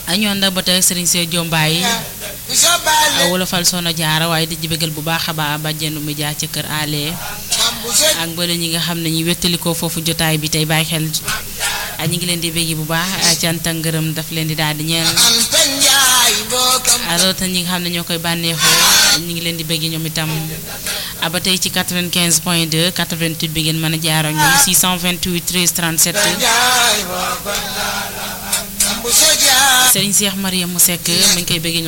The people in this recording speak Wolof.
ñu ànd ba tey Serigne Seye Jombaay wolofal sono jaara waaye di bëggal bu baax a baax bàjjenu mi jaar ca kër ale ak mbële ñi nga xam ne ñi wettalikoo foofu jotaay bi tey bàyyi xel ñi ngi leen di bëgg bu baax cant ak ngërëm daf leen di daal di ñeel rawatina ñi nga xam ne ñoo koy bànneexoo ñi ngi leen di bëgg ñoom itam ba tey ci 95 point 2 88 bi ngeen mën a jaar ak ñoom 628 13 37 Serigne Cheikh Mariam mu Seck mi ngi koy bëgg